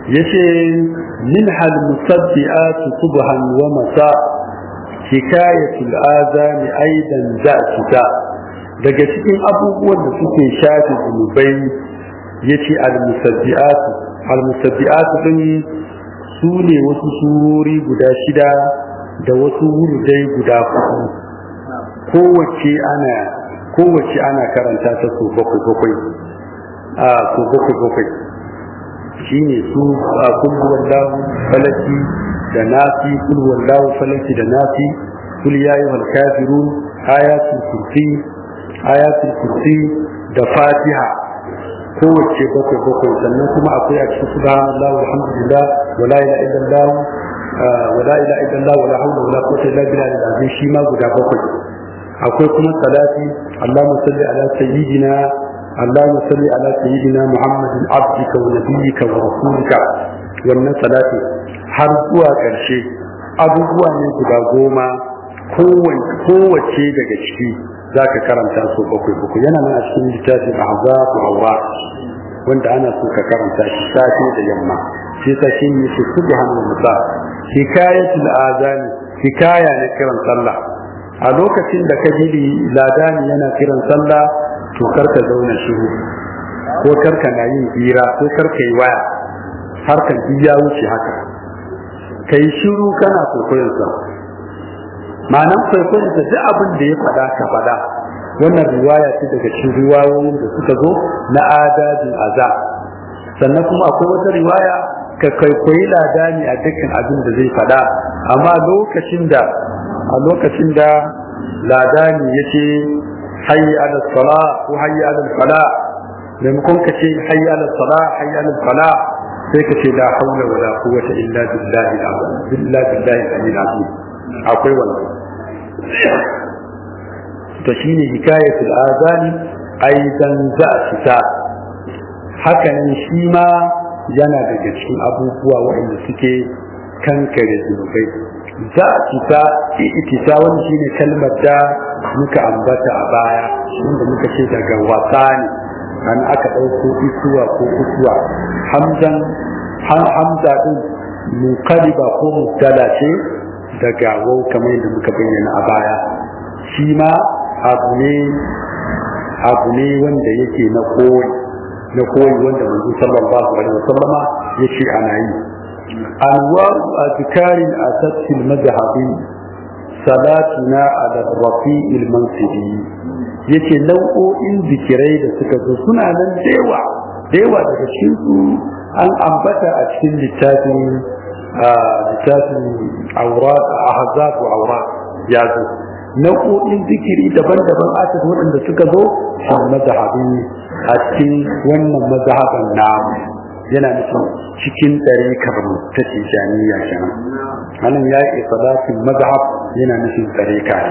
yace minha al-musabbi'at subhan wa masa hikayatul azani aidan za'tuka daga cikin abubuwan da suke shafi zunubai yace al-musabbi'at al-musabbi'at din su ne wasu surori guda shida da wasu wurdai guda hudu kowace ana kowace ana karanta ta so bakwai bakwai a so bakwai bakwai shine su a kulluwan lahu falaki da nasi kulluwan lahu falaki da nasi kul ya ayyuhal kafirun ayatul kursi ayatul kursi da fatiha kowace bakwai bakwai sannan kuma akwai a cikin subhanallah walhamdulillah wala ilaha illallah wala ilaha illallah wala hawla wala quwwata illa billah al-azim shi ma guda bakwai akwai kuma salati Allahumma salli ala sayyidina Allahumma salli ala sayyidina Muhammadin abdika wa nabiyyika wa rasulika wannan salati har zuwa ƙarshe abubuwa ne guda goma kowace daga ciki za ka karanta su bakwai bakwai yana nan a cikin littafin ahzab aura wanda ana so ka karanta shi safe da yamma shi ta shi ne shi subhanallah musa hikayatul azani hikaya na kiran sallah a lokacin da ka ji ladani yana kiran sallah to karka zauna shiru ko karka na yin hira ko karka yi waya harkan ya wuce haka kai shiru kana kwaikwayon sa ma'anan kwaikwayon sa duk abin da ya faɗa ka faɗa wannan riwaya ce daga cikin riwayoyin da suka zo na adadin aza sannan kuma akwai wata riwaya ka kwaikwayi ladani a dukkan abin da zai faɗa amma lokacin da a lokacin da ladani ya ce hayyi ala sala ko hayyi ala fala maimakon ka ce hayyi ala sala hayyi ala fala sai ka ce la haula wala quwwata illa billahi billahi billahi al-azim akwai wannan to shine hikayatul azani aidan za ta haka ne shi ma yana daga cikin abubuwa waɗanda suke kankare zunubai za a cita itita wani shine kalmar da muka ambata a baya inda muka ce daga wasa ne an aka ɗauko isuwa ko isuwa hamzan hamza din muqaliba ko mubtala ce daga wau kamar yadda muka bayyana a baya shi ma abu ne abu ne wanda yake na koyi na koyi wanda manzo sallallahu alaihi wasallama yace ana yi أنواع أذكار أتت في المذهب صلاتنا على الرفيع المنصبي yace nau'o'in zikirai da suka zo suna nan dewa dewa daga cikin su an ambata a cikin littafin littafin aurat ahzab wa aurat ya zo nau'o'in zikiri daban-daban asad waɗanda suka zo a mazhabin a cikin wannan mazhaban namu yana nufin cikin ɗarikar ta tijaniya kenan anan ya yi salatin mazhab yana nufin ɗarika ne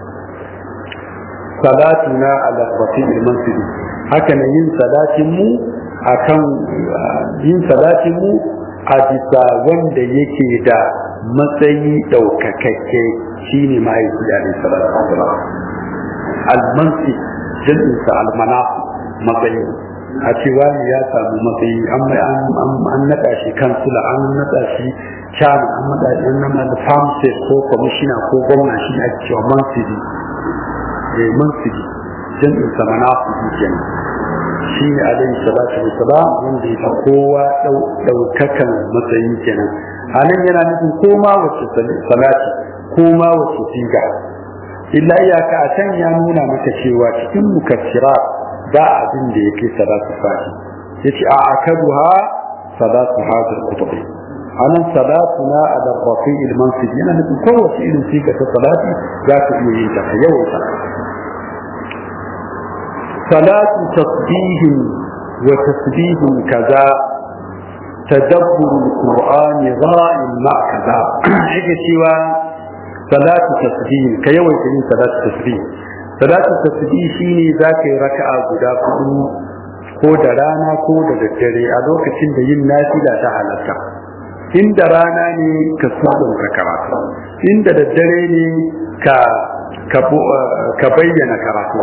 salatuna ala rafi'il mansuri haka ne yin salatin mu akan yin salatin mu a bisa wanda yake da matsayi ɗaukakakke shine ma'aiki alaihi salatu wasalam al-mansi jinsa al-manafi matsayi a cewa ne ya samu matsayi an naɗa shi kansula an naɗa shi chairman an naɗa shi an naɗa da farm state ko commissioner ko gwamna shi ake cewa mansidi eh mansidi jam'in sa manafidi kenan shi ne alaihi salatu wassalam wanda ya kowa ɗaukakan matsayi kenan a nan yana nufin koma wacce salati koma wacce siga illa iyaka a can ya nuna maka cewa cikin mukassira ba abin da yake salatu fahi yace a akaduha salatu hadal kutubi anan salatuna ala rafi al mansib yana nufin kowace irin siga ta salati za ka iya yin ta yawan ta salatu tasbihin wa tasbihin kaza tadabbur alqur'ani ra'in ma kaza yake cewa salatu tasbihin ka yawaita yin salatu tasbih salatu tasbih shine zaka yi raka'a guda hudu ko da rana ko da daddare a lokacin da yin nafila ta halatta inda rana ne ka sabon ka karatu inda daddare ne ka ka bayyana karatu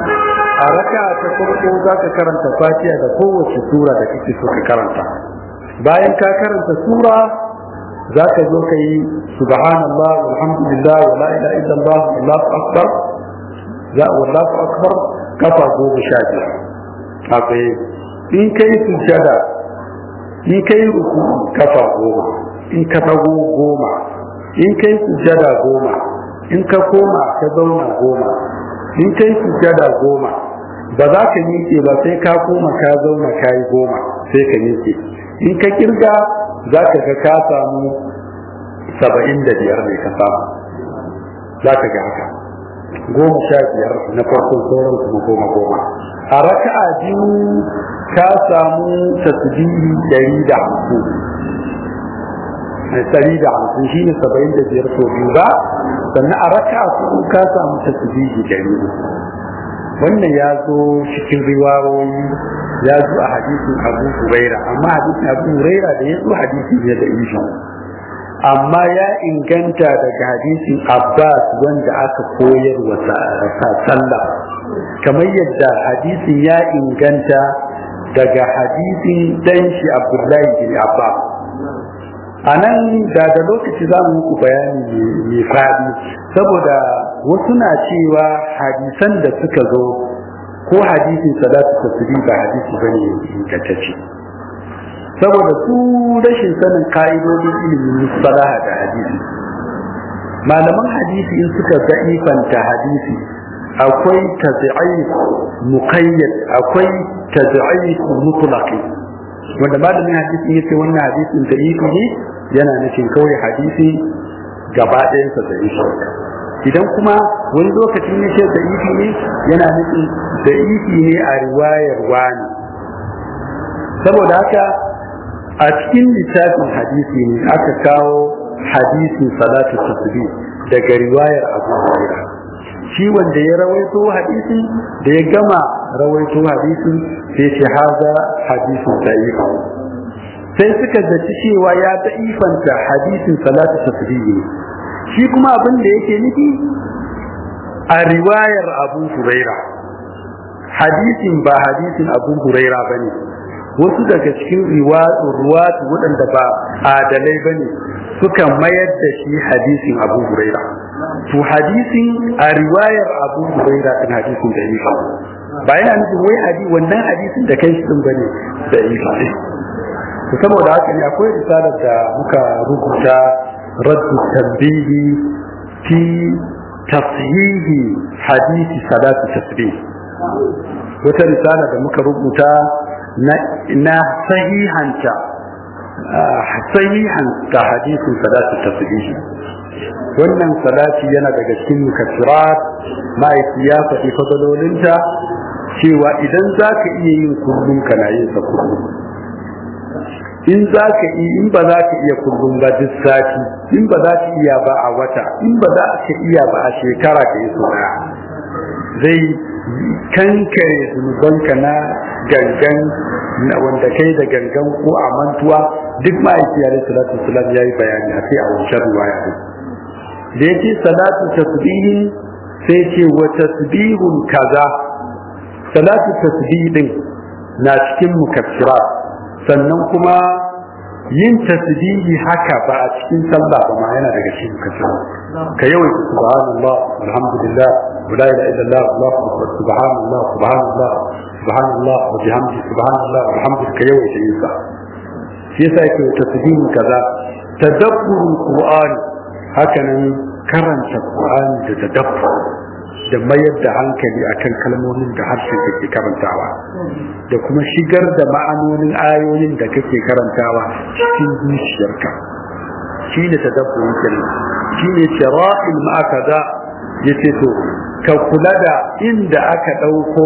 a raka ta farko za ka karanta fatiha da kowace sura da kake so ka karanta bayan ka karanta sura za ka zo ka yi subhanallah walhamdulillah wa la ilaha illallah wallahu akbar za wallahu akbar kafa goma sha biyar a tsaye in kai sujjada in kai ruku kafa goma in ka dago goma in kai sujjada goma in ka koma ka zauna goma in kai sujjada goma ba za ka miƙe ba sai ka koma ka zauna ka yi goma sai ka miƙe in ka kirga za ka ga ka samu saba'in da biyar ne ka samu za ka ga haka goma sha biyar na farkon sauran kuma goma goma a raka'a biyu ka samu tasbihi ɗari da hamsin ɗari da hamsin shi ne saba'in da biyar sau biyu ba sannan a raka'a hudu ka samu tasbihi ɗari wannan ya zo cikin riwayoyi ya zo a hadisin abu huraira amma hadisin abu huraira da ya zo hadisi ne da isha amma ya inganta daga hadisin abbas wanda aka koyar wa sallah kamar yadda hadisin ya inganta daga hadisin dan shi abdullahi bin abbas a nan da da lokaci za mu muku bayani mai faɗi saboda wasu na cewa hadisan da suka zo ko hadisin salatu tasiri ba hadisi bane ingantacce saboda su rashin sanin ka'idodin ilimin musalaha da hadisi malaman hadisi in suka da'ifanta hadisi akwai taz'if muqayyad akwai taz'if mutlaqi wanda malamin hadisi yace wannan hadisin da'ifi ne yana nufin kawai hadisi gaba ɗayansa da'ifi idan kuma wani lokacin ya ce da'ifi ne yana nufin da'ifi ne a riwayar wani saboda haka a cikin littafin hadisi ne aka kawo hadisin salatu tasbi daga riwayar abu hurairah shi wanda ya rawaito hadisin da ya gama rawaito hadisin sai ce haza hadisin da'if sai suka zaci cewa ya da'ifanta hadisin salatu tasbi ne shi kuma abin da yake nufi a riwayar abu huraira hadisin ba hadisin abu huraira ba ne wasu daga cikin ruwatu waɗanda ba adalai ba ne suka mayar da shi hadisin abu huraira to hadisin a riwayar abu huraira ɗin hadisin da ifa ba yana nufin wai hadi wannan hadisin da kai shi ɗin ba ne da ifa ne saboda haka ne akwai risalar da muka rubuta رد التنبيه في تصحيح حديث صلاة التسبيح wata risala da muka rubuta na sahihanta sahihanta hadisin salatu tasbihi wannan salati yana daga cikin mukaffirat ma'aiki ya faɗi fadalolinta cewa idan za ka iya yin kullum kana yin sa kullum in za ka yi in ba za ka iya kullum ba duk sati in ba za ka iya ba a wata in ba za ka iya ba a shekara ka yi suna zai kankare zunubanka na gangan na wanda kai da gangan ko a mantuwa duk ma'aiki ya salatu salam ya yi bayani a sai a wancan ruwaya ne da ya ce salatu tasbihi sai ce wa tasbihun kaza salatu tasbihin na cikin mukaffirat sannan kuma yin tasbihi haka ba a cikin sallah ba ma yana daga cikin kasa ka yawai subhanallah alhamdulillah wa la ilaha illallah allahu akbar subhanallah subhanallah subhanallah wa bihamdi subhanallah walhamdulillah ka yawai yin sa shi yasa yake tasbihi kaza tadabburul qur'an haka nan karanta qur'ani da tadabbur da mayar da hankali akan kalmomin da harshen da ke karantawa da kuma shigar da ma'anonin ayoyin da kake karantawa cikin zuciyarka shi ne ta dabbobi kenan shi ne shira'il ma'akaza ya ce to ka kula da inda aka ɗauko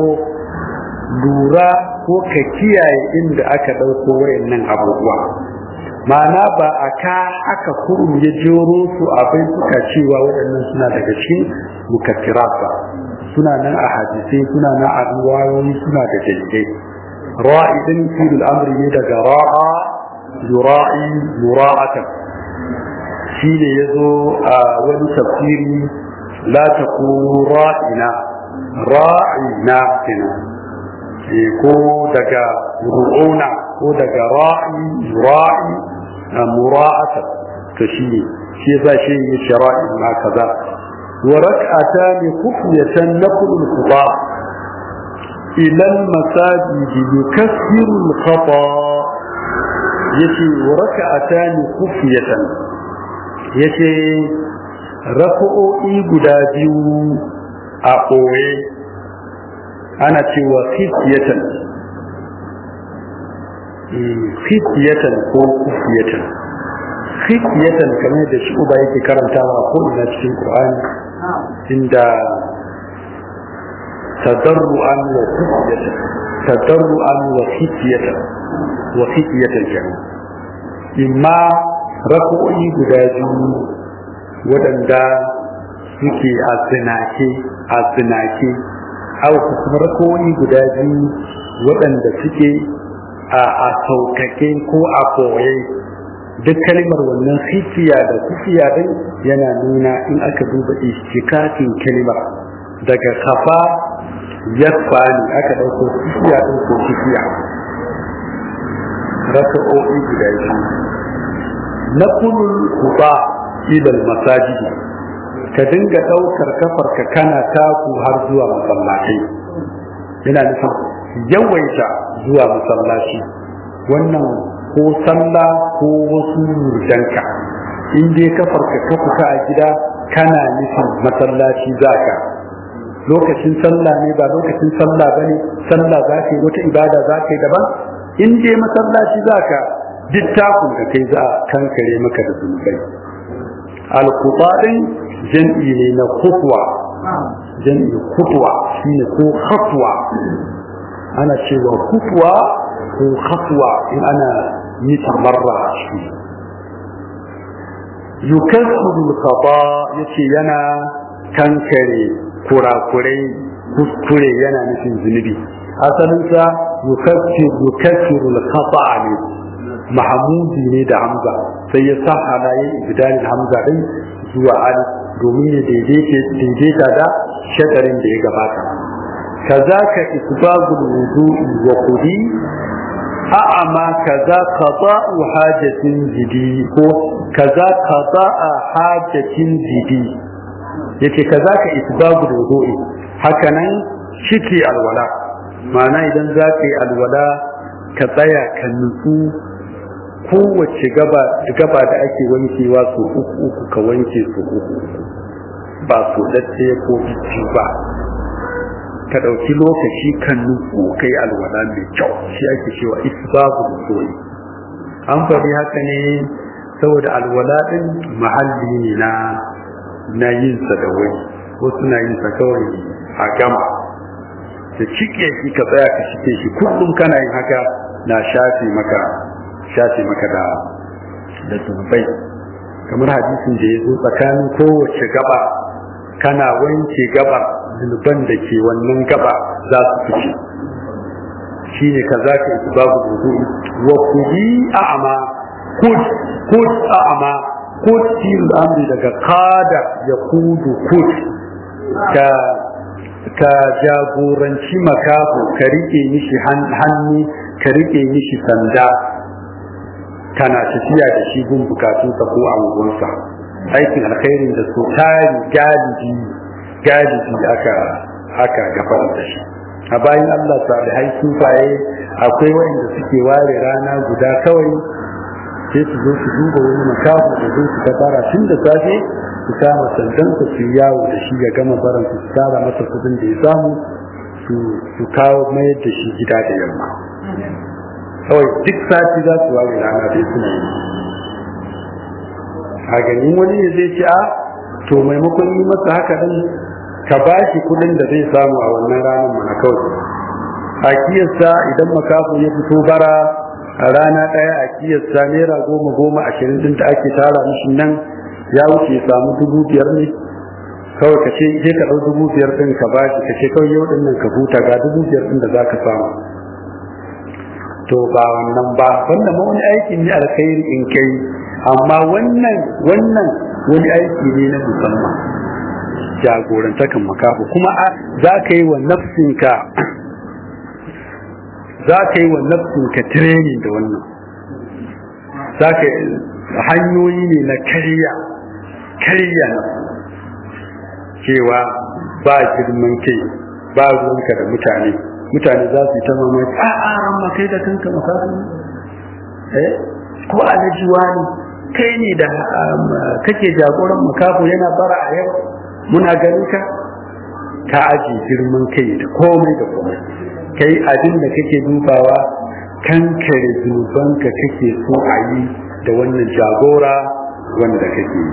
lura ko ka kiyaye inda aka ɗauko wayannan abubuwa ma'ana ba a ka aka kurum ya jero su abin suka cewa waɗannan suna daga cikin mukaffirat ba suna nan a hadisai suna nan a ruwayoyi suna da dalilai ra'idin filul amri ne daga ra'a yura'i mura'atan shi ne ya zo a wani tafsiri la taqulu ra'ina ra'ina kenan ko daga ru'una ko daga ra'i ra'i mura'ata to shi ne shi yasa shi ya shara'i ma kaza wa rak'atani khufyatan naqlu al-quba ila al-masajid yukaffiru al-khata yace wa rak'atani khufyatan yace rak'o'i guda biyu a ɓoye ana cewa khifyatan khifyatan ko kufiyatan khifyatan kamar da shi uba yake karantawa ko ina cikin qur'ani inda tadarruan wa khifyatan tadarruan wa khifyatan wa khifyatan kenan imma rako'i guda biyu waɗanda suke a tsinake a tsinake haka kuma rako'i guda biyu waɗanda suke a saukake ko a koye duk kalmar wannan hifiya da kufiya din yana nuna in aka duba istikakin kalmar daga kafa yasfa ne aka ɗauko hifiya din ko hifiya raka'o'i guda biyu na kunul kuba ilal masajidi ka dinga ɗaukar kafarka kana taku har zuwa masallatai yana nufin yawaita zuwa masallaci wannan ko sallah ko wasu murjanka in dai kafarka ka fita a gida kana nufin masallaci zaka lokacin sallah ne ba lokacin sallah bane sallah za ka yi wata ibada za ka yi daban in dai masallaci zaka duk takun da kai za a kankare maka da zunubai alkubaɗin jam'i ne na kutwa jam'i kutwa shine ko khatwa ana cewa kutwa ko khatwa in ana nufin marra shi yukassiru khata yace yana kankare kurakurai kuskure yana nufin zunubi asalin sa yukassiru yukassiru khata ne mahamudi ne da hamza sai ya sa halayen ibdalin hamza din zuwa alif domin ya daidaita da shadarin da ya gabata كذاك إسباب الوضوء وقدي أعمى كذا قضاء حاجة جدي كذا قضاء حاجة جدي yake kazaka isbabul wudu'i hakanan shike alwala ma'ana idan za ka yi alwala ka tsaya ka nutsu kowace gaba gaba da ake wankewa su uku uku ka wanke su uku ba su dace ko biyu ba ka ɗauki lokaci kan nutsu ka yi alwala mai kyau shi ake cewa isbabu soyi an faɗi haka ne saboda alwala ɗin mahalli ne na na yin sa da wani wasu na yin sa kawai a gama da cike shi ka tsaya ka shike shi kullum kana yin haka na shafe maka shafe maka da da zunubai kamar hadisin da ya zo tsakanin kowace gaba kana wanke gabar zunuban da ke wannan gaba za su fice shi ne ka za ka yi babu wudu wa kudi a'ama kud kud a'ama kud fil amri daga kada ya kudu kud ka ka jagoranci makafu ka rike mishi hannu ka rike mishi sanda kana tafiya da shi gun bukatunsa ko angonsa aikin alkhairin da so tari galibi galibi aka aka gafar da shi a bayan Allah salihai sufaye akwai wanda suke ware rana guda kawai sai su zo su duba wani makafu da zo su gabara tun da safe su kama sandan su su yawo da shi ya gama baran su tsara masa kudin da ya samu su kawo mayar da shi gida da yamma kawai duk sati za su ware rana dai suna yi a ganin wani ne zai ce a to maimakon yi masa haka din ka ba shi kudin da zai samu a wannan ranar mana kawai a kiyasta idan makafu ya fito bara a rana ɗaya a kiyasta naira goma goma ashirin din da ake tara mishi nan ya wuce ya samu dubu biyar ne kawai ka ce je ka ɗau dubu biyar ɗin ka ba shi ka ce kawai yau ɗin nan ka huta ga dubu biyar ɗin da za ka samu to ba wannan ba wannan ma wani aiki ne alkhairi in kai amma wannan wannan wani aiki ne na musamman jagorantakan makafu kuma za ka yi wa nafsinka za ka yi wa nafsin ka training da wannan za ka hanyoyi ne na karya karya na cewa ba girman kai ba ruwanka da mutane mutane za su yi ta mamaki a a ran kai da kanka makasu eh ko alajiwa ne kai ne da kake jagoran makafu yana bara a yau muna ganin ka ka aji girman kai da komai da komai kai abin da kake dubawa kankare zunubanka kake so a yi da wannan jagora wanda kake yi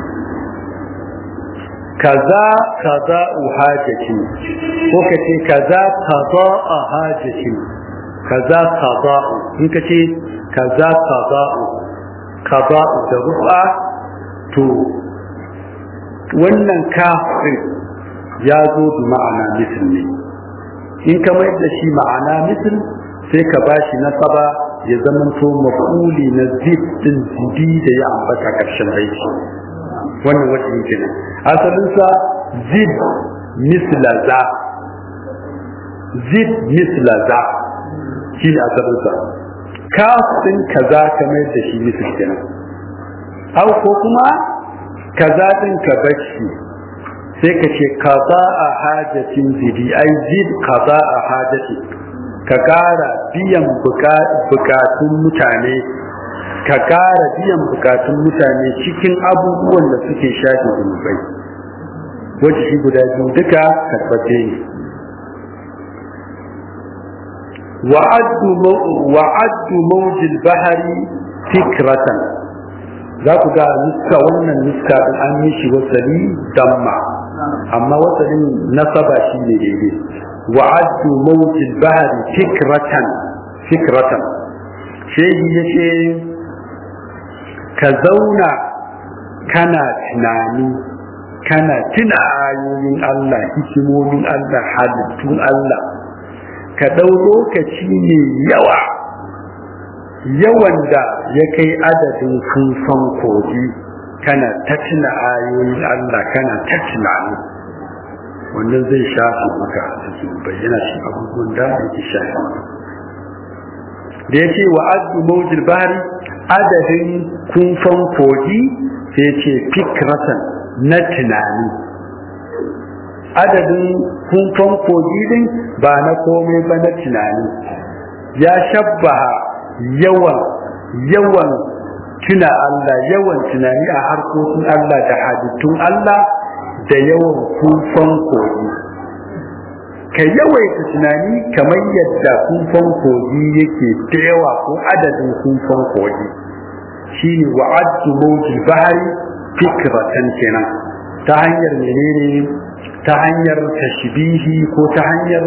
kaza kaza hajati ko kace kaza kaza hajati kaza kaza in kace kaza kaza kaza da rufa to wannan kafin ya zo da ma'ana misal ne in ka mayar da shi ma'ana misal sai ka bashi nasaba ya zamanto maf'uli na zid din zidi da ya ambata karshen aiki wannan wajen kenan asalinsa zid misla za zid misla za shi ne asalinsa kafin kaza ka mayar da shi misal kenan au ko kuma kaza din ka bashi sai ka ce kaza a hajatin zidi ai zid kaza a hajati ka kara biyan bukatun mutane ka kara biyan bukatun mutane cikin abubuwan da suke shafi zunubai wajen shi guda biyu duka karbace ne wa'addu mawjil bahari fikratan za ku ga nuska wannan nuska din an yi shi wasali damma amma wasalin nasaba shi ne daidai wa'addu mawjil bahari fikratan fikratan shehi ya ce ka zauna kana tunani kana tuna ayoyin Allah hikimomin Allah halittun Allah ka ɗau lokaci ne yawa yawan da ya kai adadin funfan kogi kana ta tuna ayoyin Allah kana ta tunani wannan zai shafi maka su bayyana shi abubuwan da yake shafi maka da ya ce wa addu mawjil bahari adadin kunfan kogi sai ya ce fikratan na tunani adadin kunfan kogi din ba na komai ba na tunani ya shabbaha yawan yawan tuna Allah yawan tunani a harkokin Allah da hadittun Allah da yawan kunfan kogi ka yawaita tunani kamar yadda kumfan kogi yake da yawa ko adadin kumfan kogi shi ne wa'addu mawjil bahari fikratan kenan ta hanyar menene ta hanyar tashbihi ko ta hanyar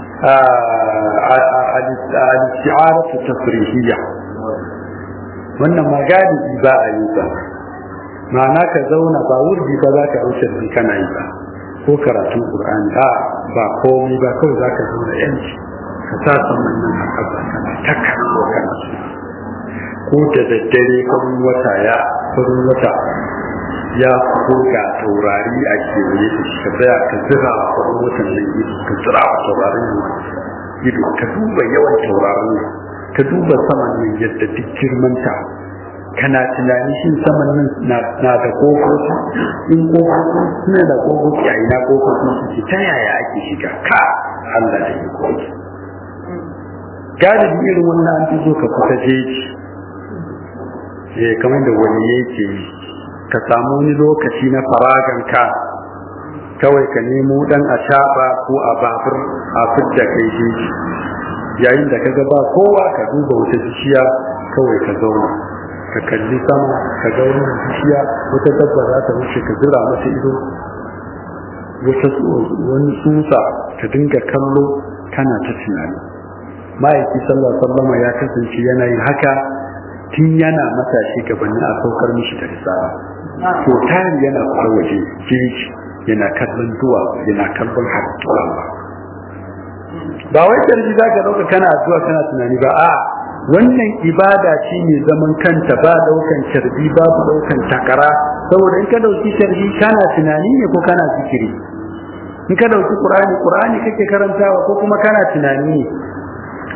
al-isti'aratu tafrihiyya wannan magadi ba a yi ba ma'ana ka zauna ba wurdi ba za ka ɗauke da kana yi ba ko karatun Qur'ani a ba komai ba kawai za ka zauna yanci ka sa saman nan a ƙasa kana ta kallo kana su ko da daddare farin wata ya farin wata ya ko ga taurari a kewaye da shi ka tsaya ka zira a farin watan nan ido ka zira a taurarin nan ido ka duba yawan taurarin nan ka duba saman nan yadda duk girmanta kana tunani shin saman nan na da kofofi in kofofi suna da kofofi a ina kofofi suke ta yaya ake shiga ka Allah da yi kofi galibi irin wannan an fi so ka kusa jeji eh kamar da wani yake ka samu wani lokaci na faragan ka kawai ka nemo dan a ko a babur a fidda kai jeji yayin da ka ga ba kowa ka duba wata bishiya kawai ka zauna ka kalli sama ka ga wani bishiya wata dabba za ta wuce ka zira mata ido wata wani tsusa ka dinga kallo kana ta tunani ma'aiki sallah sallama ya kasance yana yin haka tun yana matashi gabanin a saukar mishi da risala to tari yana fara waje jeji yana kallon duwa yana kallon halittu ba ba wai tarji za ka dauka kana addu'a kana tunani ba a wannan ibada ce mai zaman kanta ba daukan carbi babu daukan takara saboda in ka dauki carbi kana tunani ne ko kana zikiri in ka dauki qur'ani qur'ani kake karantawa ko kuma kana tunani ne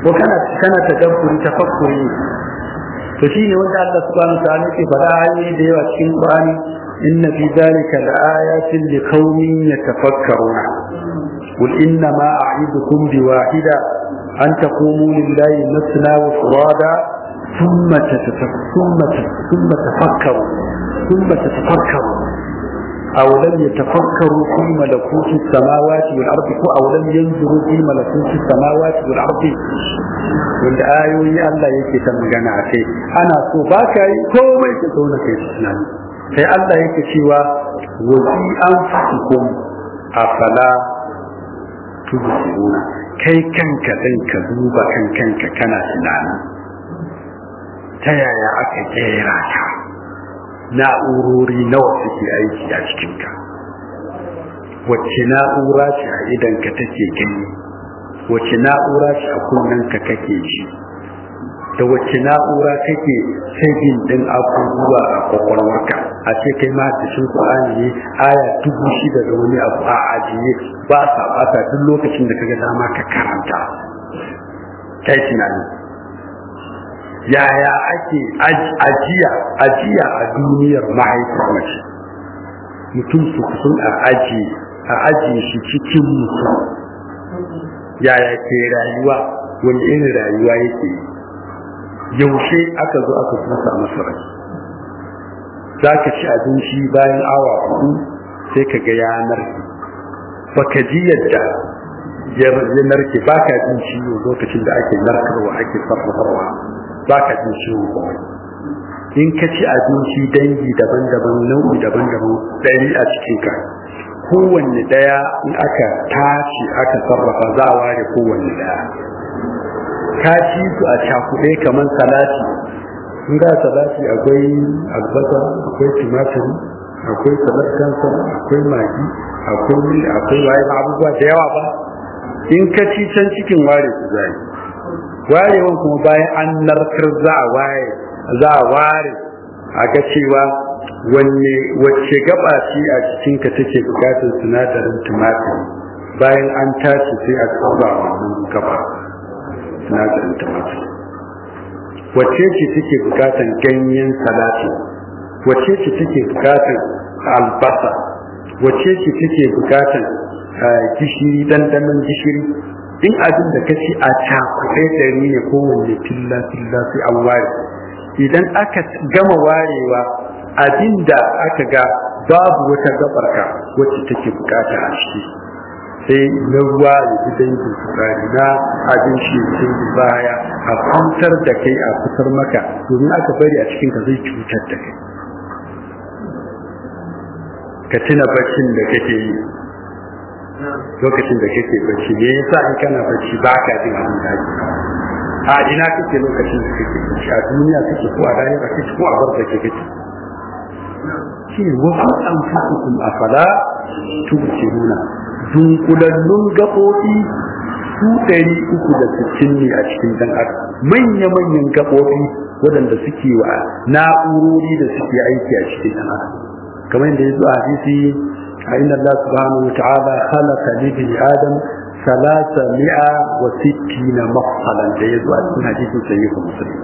ko kana kana tadabburi tafakkuri to shine wanda Allah subhanahu wa ta'ala yake faɗa ayoyi da yawa cikin Qur'ani inna fi dhalika laayatin liqaumin yatafakkaruna qul inna ma a'idukum biwahida an taqumu lillahi masna wa furada thumma thumma thumma tafakkaru thumma tatafakkaru أو لم يتفكروا في ملكوت السماوات والأرض أو لم ينظروا في ملكوت السماوات والأرض wanda ayoyi Allah yake ta magana a kai ana so ba ka yi komai ka zauna kai tunani sai Allah yake cewa wa fi anfusikum afala tubsiruna kai kanka din ka duba kan kanka kana tunani ta yaya aka kera ka na'urori nawa suke aiki a cikinka wacce na'ura ce a idanka take gani wacce na'ura ce a kunnanka kake ji da wacce na'ura kake saving din abubuwa a kwakwalwarka a ce kai ma da shin Qur'ani ne aya dubu shida da wani abu a ajiye ba sa bata duk lokacin da kaga dama ka karanta kai tunani yaya ake ajiya ajiya a duniyar mahaifar mace mutum su kusan a aji a ajiye shi cikin mutum yaya ke rayuwa wani irin rayuwa yake yaushe aka zo aka kusa masa rai za ka ci abinci bayan awa hudu sai ka ga yanar baka ji yadda ya narke baka jin ciwo lokacin da ake narkarwa ake sarrafarwa ba ka jin ciwo kawai in ka ci abinci dangi daban-daban nau'i daban-daban ɗari a cikinka kowanne ɗaya in aka tashi aka sarrafa za a ware kowanne ɗaya ka ci su a cakuɗe kamar salati in ga salati akwai albasa akwai tumatir akwai salat kansa akwai magi akwai akwai waye abubuwa da yawa ba in ka ci can cikin ware su zai warewan kuma bayan an narkar za a ware za a ware a ga cewa wanne wacce gaba ce a cikinka take bukatar sinadarin tumatir bayan an tashi sai a tsaba wannan gaba sinadarin tumatir wacce ce take bukatar ganyen salati wacce ce take bukatar albasa wacce ce take bukatar gishiri dandanon gishiri in abin da ka ci a cakuɗe ɗari ne kowanne filla filla sai an ware idan aka gama warewa abin da aka ga babu wata gabarka wacce take bukata a ciki sai na ruwa ya ji dangin tsari na abin shi sai baya a kwantar da kai a kusar maka domin aka bari a cikin ka zai cutar da kai ka tuna baccin da kake yi lokacin da kake bacci me yasa in kana bacci ba ka jin abin da ake a ina kake lokacin da kake bacci a duniya kake ko a rayuwa kake ko a barza kake kake shi ne wa an fusukum afala tubsiruna dunkulallun gaɓoɓi su ɗari uku da sittin ne a cikin ɗan adam manya-manyan gaɓoɓi waɗanda suke wa na'urori da suke aiki a cikin ɗan adam kamar yadda ya zo a hadisi فإن الله سبحانه وتعالى خلق لابن آدم ثلاث مئة وستين مفصلا جيد وأسكن حديث سيد مسلم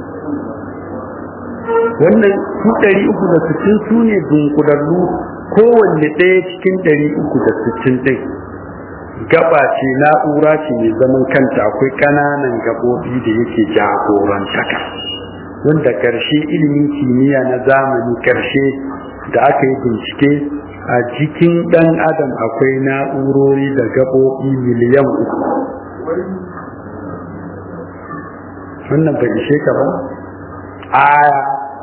wannan su ɗari uku da sittin su ne dunkulallu kowanne ɗaya cikin ɗari uku da sittin ɗin gaba ce na'ura ce mai zaman kanta akwai ƙananan gaɓoɓi da yake jagorantaka wanda ƙarshe ilimin kimiyya na zamani ƙarshe da aka yi bincike a jikin ɗan adam akwai na'urori da gaɓoɓi miliyan uku wannan bai ishe ka ba aya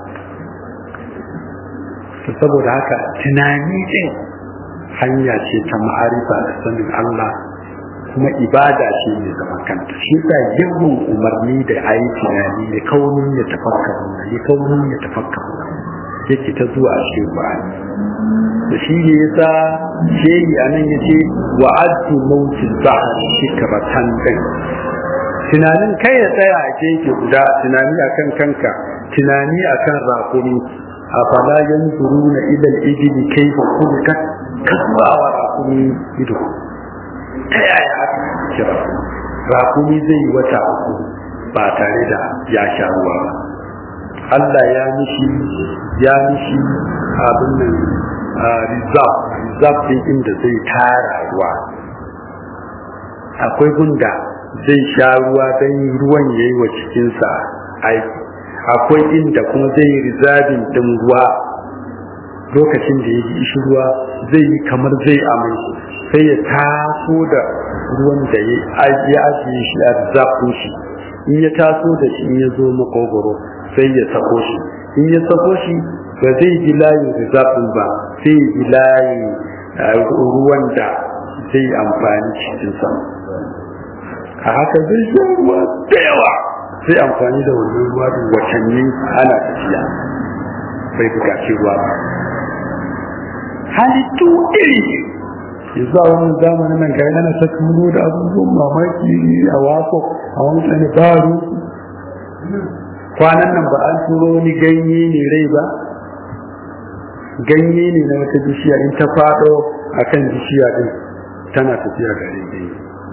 saboda haka tunani ɗin hanya ce ta ma'arifa da sanin Allah kuma ibada ce mai zaman kanta shi sa yawan umarni da a yi tunani ya kaunin ya tafakkaru ya kaunin ya tafakkaru yake ta zuwa a cikin Qur'ani da shi ne yasa shehi anan yace wa'adtu mautil bahr fikratan din tunanin kai ya tsaya a gefe guda tunani akan kanka tunani akan rakumi afala yanzuruna ila al-ibli kayfa khuliqat kasba wa rakumi ido ta yaya aka kira rakumi zai yi wata uku ba tare da ya sha ruwa ba Allah ya mishi ya mishi abin nan rizab rizab din inda zai tara ruwa akwai gunda zai sha ruwa don ruwan ya yi wa cikinsa aiki akwai inda kuma zai yi rizabin din ruwa lokacin da ya ji ishi ruwa zai yi kamar zai amai sai ya taso da ruwan da ya ajiye shi a rizabin shi in ya taso da shi in ya zo makogoro sai ya sako shi in ya sako shi ba zai ji layin rizabin ba sai ya ji layin ruwan da zai amfani cikinsa a haka zai sha ruwa da yawa sai amfani da wannan ruwa din watanni ana tafiya bai bukaci ruwa ba halittu iri yanzu a wani zamanin nan gari ana ta kamo da abubuwan mamaki a waso a wani tsani baro kwanan nan ba an turo wani ganye ne rai ba ganye ne na wata bishiya in ta fado a kan bishiya din tana tafiya gare ganye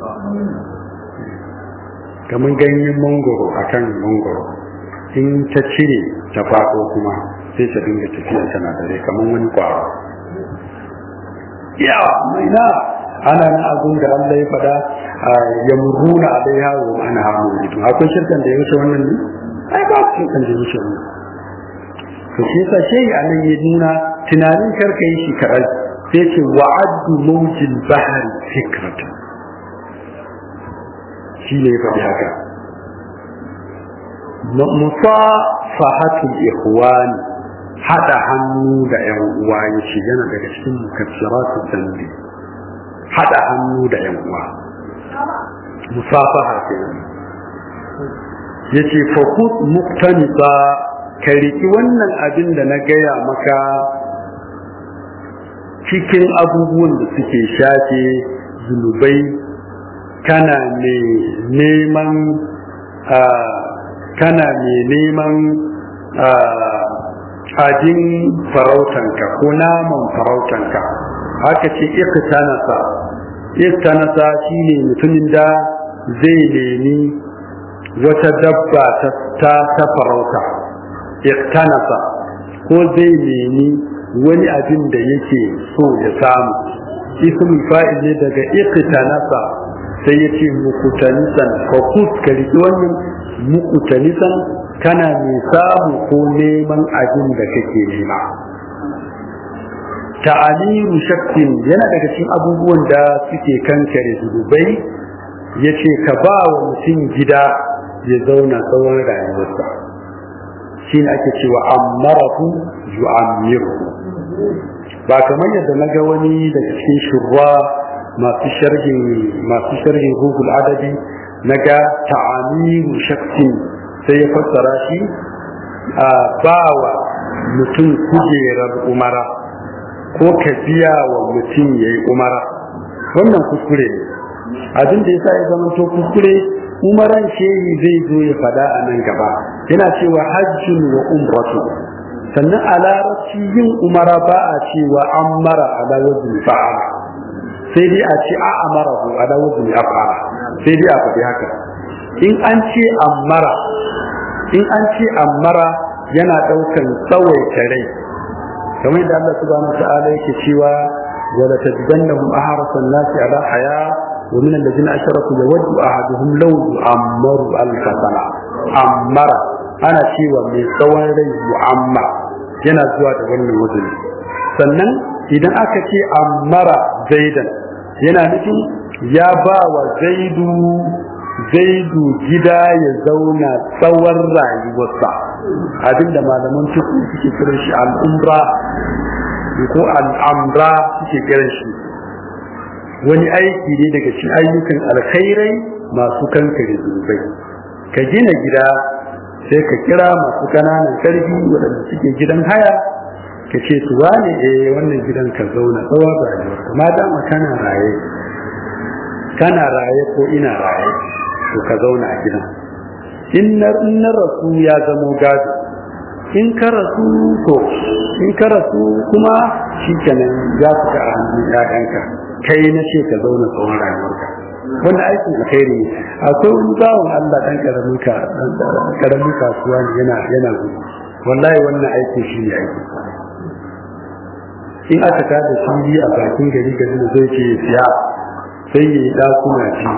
kamar ganyen mangoro a kan mangoro in ta cire ta fado kuma sai ta dinga tafiya tana dare kamar wani kwaro yawa mai na ana nan abin da Allah ya fada ya muruna alaiha wa ana hamu mutum akwai shirkan da ya wuce wannan ne ai ba shirkan da ya wuce wannan to shi yasa shi anan ya nuna tunanin karka yi shi kaɗan sai ce wa'addu mawjil bahari fikratan shi ne ya faɗi haka musafahatul ikhwani hada hannu da yan uwa yace yana daga cikin mukaffiratu dambi hada hannu da yan uwa musafaha kenan yace fa khud muktanisa ka riki wannan abin da na gaya maka cikin abubuwan da suke shafe zunubai kana ne neman kana ne neman ajin farautanka ko naman farautanka haka ce iktanasa iktanasa shine mutumin da zai nemi wata dabba ta ta farauta iktanasa ko zai nemi wani abin da yake so ya samu ismul fa'il ne daga iktanasa sai ya ce mukutanisan ka ka riƙi wannan mukutanisan kana mai samu ko neman abin da kake nema ta'aliru shakkin yana daga cikin abubuwan da suke kankare zunubai ya ce ka ba wa mutum gida ya zauna tsawon rayuwarsa shi ne ake cewa ammarahu yu'ammiru ba kamar yadda na ga wani daga cikin shurwa masu sharhin masu sharhin google adabi na ga ta'amiru shakkin sai ya fassara shi a bawa mutum kujerar umara ko ka biya wa mutum ya yi umara wannan kuskure ne abin da ya sa ya zama to kuskure umaran shehi zai zo ya fada a nan gaba yana cewa hajjun wa umratu sannan a larabci yin umara ba a cewa an mara ala wajen fa'ala sai dai a ce a amara hu ala wajen af'ala sai dai a faɗi haka in an ce ammara in an ce ammara yana ɗaukan tsawaita rai kamar yadda Allah subhanahu wa ta'ala yake cewa wa la tajidannahum ahrasa an-nasi ala haya wa min alladhina ashraku yawaddu ahaduhum law yu'ammaru al-fasana ammara ana cewa mai tsawon rai mu'ammar yana zuwa da wannan wajen sannan idan aka ce ammara zaidan yana nufin ya ba wa zaidu zaidu gida ya zauna tsawon rayuwarsa abinda malaman tuku suke kiran shi al'umra ko al'amra suke kiran shi wani aiki ne daga cikin ayyukan alkhairai masu kankare zunubai ka gina gida sai ka kira masu kananan karfi waɗanda suke gidan haya ka ce su wane eh wannan gidan ka zauna tsawon rayuwarka ma dama kana raye kana raye ko ina raye to ka zauna a gidan in na rasu ya zamo gado in ka rasu to in ka rasu kuma shi kenan ya fita a hannun ƴaƴanka kai na ce ka zauna tsawon rayuwarka wannan aikin alkhairi ne akwai wani bawan Allah dan karamin ka karamin kasuwa ne yana yana gudu wallahi wannan aikin shi ne aiki in aka tada fili a bakin gari gari da zai ce siya sai ya yi dakuna ci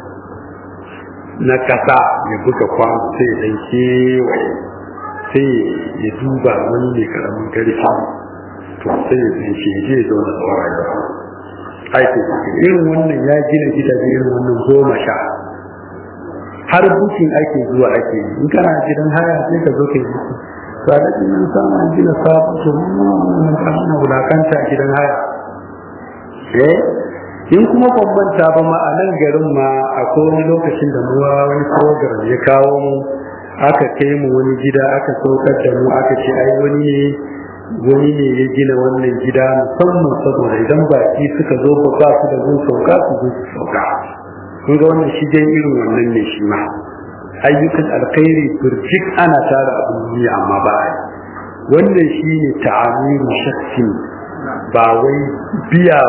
na kasa ya buga kwano sai ya dan kewaye sai ya duba wani mai karamin karfi to sai ya zai shi je ya zauna tsawon rayuwa aikin irin wannan ya gina gidaje irin wannan goma sha har bukin ake zuwa ake yi in kana gidan haya sai ka zo ka yi buki to a daɗin nan samun gina sabon to mun kana wulakanta a gidan haya eh in kuma bambanta ba ma a nan garin ma akwai wani lokacin da muwa wani program ya kawo mu aka kai mu wani gida aka saukar da mu aka ce ai wani ne wani ne ya gina wannan gida musamman saboda idan baki suka zo ba ba su da gun sauka su zo su sauka kun ga wannan shi dai irin wannan ne shi ma ayyukan alkhairi burjik ana tara abin duniya amma ba a wannan shi ne ta'amiru shakkin ba wai biya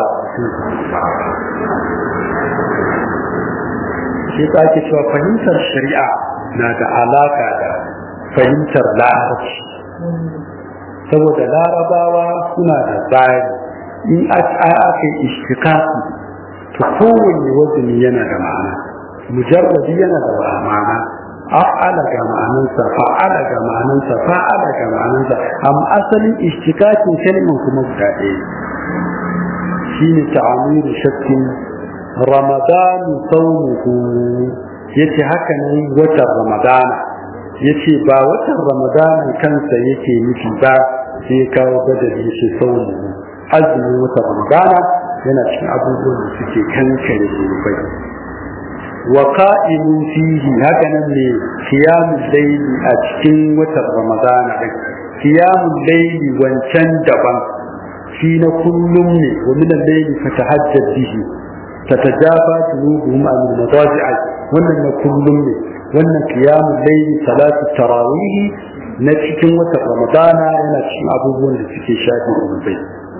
shi ta ake cewa fahimtar shari'a na da alaka da fahimtar larabci saboda larabawa suna da tsari in aka yi ishtikaki to kowanne wazini yana da ma'ana mujarradi yana da ma'ana af'ala ga ma'anansa fa'ala ga ma'anansa fa'ala ga ma'anansa amma asalin ishtikakin kalmar kuma guda ɗaya shine ta'amiru shakkin ramadan sawmuhu yace haka ne watan ramadana yace ba watan ramadana kansa yake nufi ba sai kawo badali shi sawmuhu azumin watan ramadana yana cikin abubuwan da suke kankare zunubai wa qa'imun fihi haka nan ne qiyamul layli a cikin watan ramadana din qiyamul layli wancan daban shi na kullum ne wa min al-layli fatahajjad bihi tatajafa junubuhum an al-madaji'i wannan na kullum ne wannan qiyamul layli salatu tarawih na cikin watan ramadana yana cikin abubuwan da suke shafi zunubai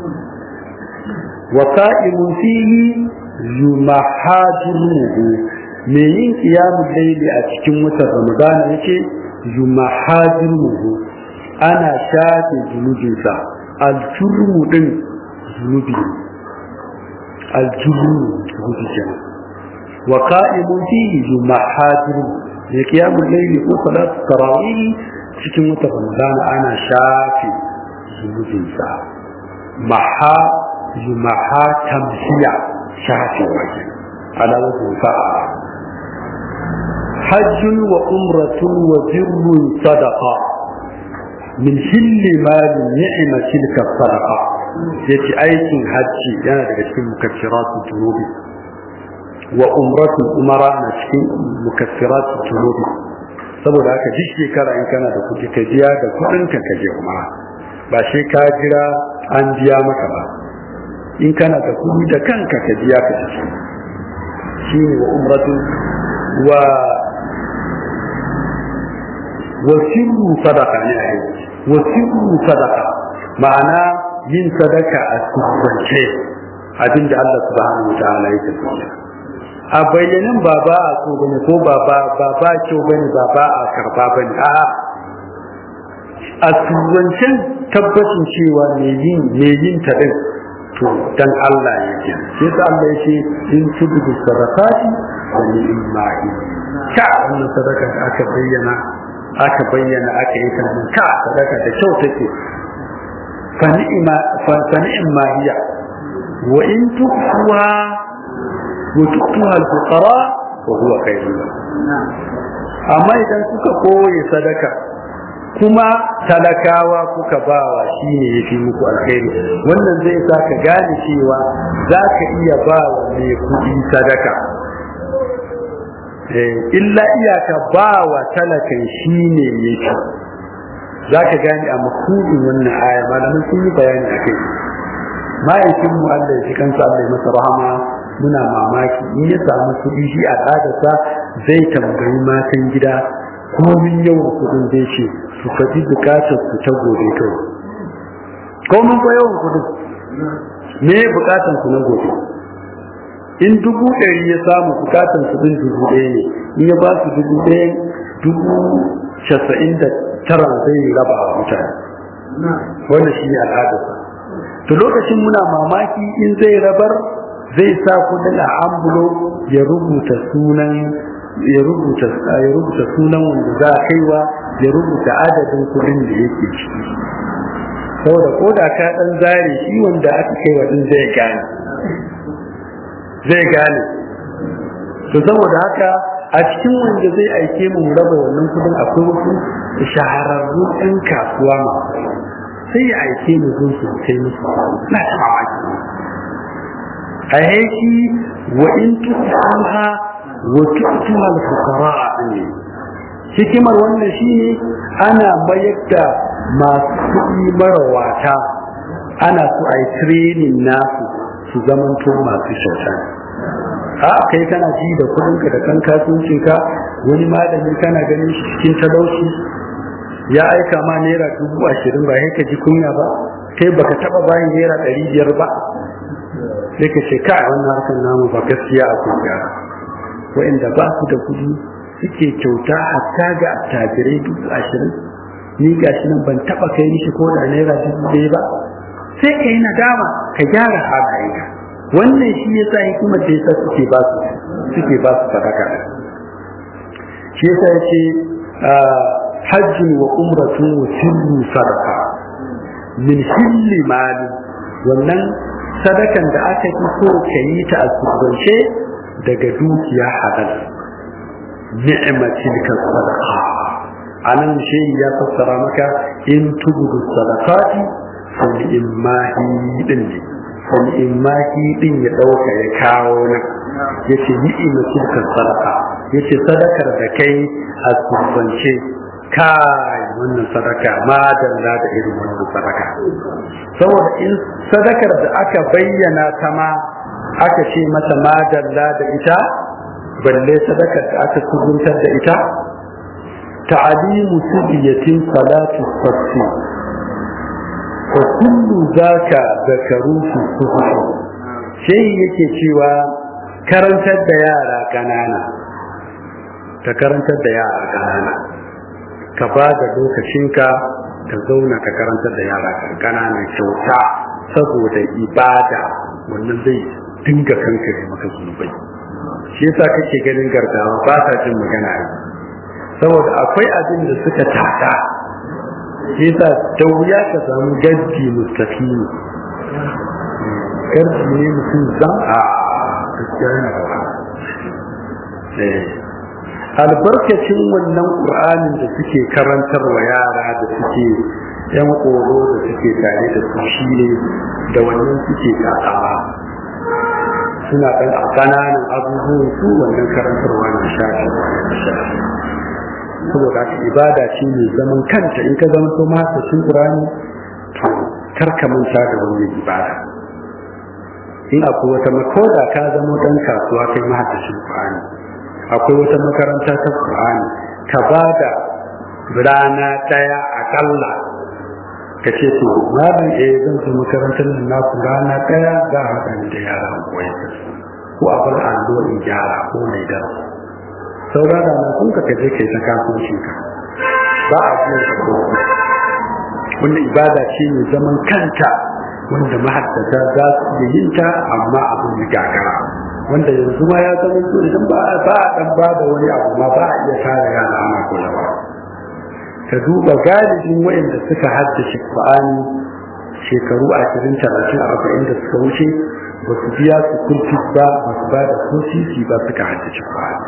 wa qa'imun fihi yumahajiruhu me yin qiyamul layli a cikin watan Ramadan yake yumahajiruhu ana shafe zunubinsa al-jurmu din zunubi al-jurmu zunubi kenan wa qa'imun fihi yumahajiruhu me qiyamul layli ko salatu tarawih cikin watan Ramadan ana shafe zunubinsa maha yumaha tamsiya shafe wajen على وجه فاعل حج وعمرة وبر صدقة من حل مال نعمة تلك الصدقة يتي أيكن حج يعني تكون مكفرات الذنوب وعمرة أمراء نسكن مكفرات الذنوب saboda haka duk shekara in kana da kuɗi ka biya da kuɗin ka ka je umara ba sai ka jira an biya maka ba in kana da kuɗi da kanka ka biya ka tafi shine wa umratu wa wa sirru sadaqa ne a wa sirru sadaqa ma'ana yin sadaka a sirrance abinda Allah subhanahu wa ta'ala ya tabbata a bayyanin ba ba a so bane ko ba ba ba ba kyau bane ba ba a karba bane a a sirrancen tabbacin cewa me yin me yin ta din to dan Allah yake sai ta Allah yake in tubu sadaqati wa ni'ma'i ka wannan sadaka da aka bayyana aka bayyana aka yi ta ka sadaka da kyau take fa ni'ma fa ni'ma hiya wa in tukhuha wa tukhuha al-fuqara wa huwa khairun amma idan kuka koyi sadaka kuma talakawa kuka bawa shi ne ya fi muku alkhairi wannan zai sa ka gane cewa za ka iya ba wa mai kuɗi sadaka illa iyaka ba wa talakan shi ne ya fi za ka gane a makudin wannan aya malamin sun yi bayani a kai ma'aikin mu Allah ya fi kansa Allah ya masa rahama muna mamaki in ya samu kuɗi shi a tsadarsa zai tambayi matan gida komin yawan kuɗin zai ce su faɗi bukatar su ta gobe kawai komin ko yawan kuɗin me bukatar su na gobe in dubu ɗari ya samu bukatan su din dubu ɗaya ne in ya ba su dubu ɗaya dubu casa'in da tara zai raba wa mutane wanda shi ne al'adarsa to lokacin muna mamaki in zai rabar zai sa kudin a ambulo ya rubuta sunan ya rubuta ya rubuta sunan wanda za a kaiwa ya rubuta adadin kudin da yake ciki saboda ko da ka dan zare shi wanda aka kaiwa din zai gane zai gane to saboda haka a cikin wanda zai aike mu raba wannan kudin akwai wasu shahararrun ɗan kasuwa masu sai ya aike mu zo su kai musu na ta mamaki a yaki wa in tusuha wa tu'tuha al-fuqara ne hikimar wannan shine ana mayar da masu kuɗi marawata ana so a yi training nasu su zamanto masu kyauta a kai kana ji da kudinka da kan kasuwancinka wani malami kana ganin shi cikin talauci ya aika ma naira dubu ashirin ba ka ji kunya ba kai baka taba bayan naira ɗari biyar ba sai ka ce kai wannan harkar namu ba gaskiya a kunya wa'inda ba su da kudi suke kyauta hatta ga attajirai dubu ashirin ni gashi nan ban taba kai mishi ko da naira dubu ɗaya ba sai ka yi nadama ka gyara halayenka wannan shi yasa hikimar da yasa suke ba su suke ba su sadaka shi yasa yace hajjin wa umratun wa sirru sadaka min hilli mali wannan sadakan da aka fi so ka yi ta a surrance daga dukiya halal ni'matil ka sadaka anan shi ya fassara maka in tubudu sadaqati fa ni'mahi din ne fa ni'mahi din ya dauka ya kawo nan yace ni'matil ka sadaka yace sadakar da kai a surrance kai wannan sadaka ma dalla da irin wannan sadaka saboda in sadakar da aka bayyana ta ma aka ce mata ma dalla da ita balle sadakar da aka kubuntar da ita ta'alimu sibiyatin salatu fassi wa kullu zaka zakaru fi sufi sai yake cewa karantar da yara kanana ta karantar da yara kanana ka ba da lokacinka ka zauna ka karantar da yara ƙananan kyauta saboda ibada wannan zai dinga kankare maka zunubai shi yasa kake ganin gargawa ba sa jin magana ai saboda akwai abin da suka tada shi yasa da wuya ka samu gaddi mustaqimi gaddi ne mutum zan a gaskiya yana da albarkacin wannan ƙur'anin da suke karantar wa yara da suke yan koro da suke tare da su shi ne da wannan suke kasawa suna ɗan a ƙananan abubuwan su wannan karantarwa na shafi shafi saboda haka ibada ce mai zaman kanta in ka zama to mahasashin ƙur'ani to kar ka manta da wannan ibada in akwai wata makoda ka zama ɗan kasuwa kai mahasashin ƙur'ani akwai wata makaranta ta Qur'ani ka ba da rana ɗaya akalla ka ce to malam eh zan zo makarantar nan na ku rana ɗaya za a haɗa da yara koyar da su ko a bar allo in gyara ko mai darasi saura da na kun ka kaje kai ta kasuwancin ka ba a biyan ka ko wanda ibada ce mai zaman kanta wanda mahaddata za su iya yin ta amma abin ya gagara wanda yanzu ma ya zama so idan ba a ba a dan ba da wani abu ma ba a iya tara yara ana koyawa ka duba galibin waɗanda suka haddace Qur'ani shekaru ashirin talatin arba'in da suka wuce ba su biya su kulfi ba ba su ba da ko sisi ba suka haddace Qur'ani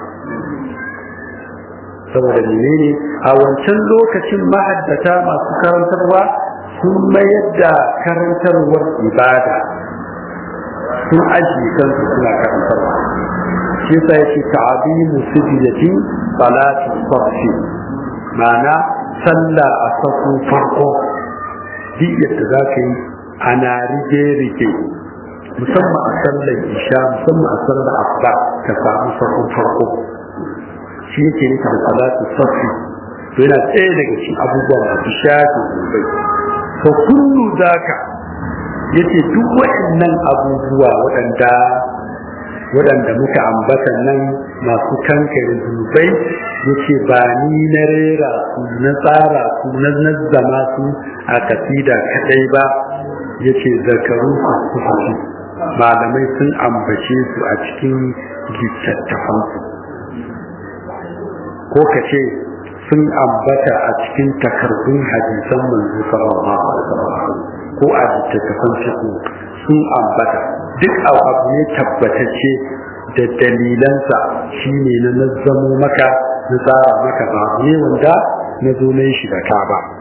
saboda menene a wancan lokacin mahaddata masu karantarwa sun mayar da karantarwar ibada sun ajiye kansu suna karantarwa shi yasa yake ta'abimu sujudati salati safi ma'ana sallah a safu farko duk yadda za ka yi ana rige-rige musamman a sallar isha musamman a sallar asuba ka samu safu farko shi yake nika da salati safi to yana tsaye daga cikin abubuwa masu shafi sosai to kullu zaka yace duk waɗannan abubuwa waɗanda waɗanda muka ambata nan masu kankare zunubai yace ba ni na rera su na tsara su na nazzama su a kasida kadai ba yace zakaru su su malamai sun ambace su a cikin littattafansu ko ka ce sun ambata a cikin takardun hadisan manzo sallallahu alaihi wasallam ko a littattafan fiqh sun ambata duk abu ne tabbatacce da dalilansa shine na nazzamo maka na tsara maka ba ne wanda na zo na shi da ka ba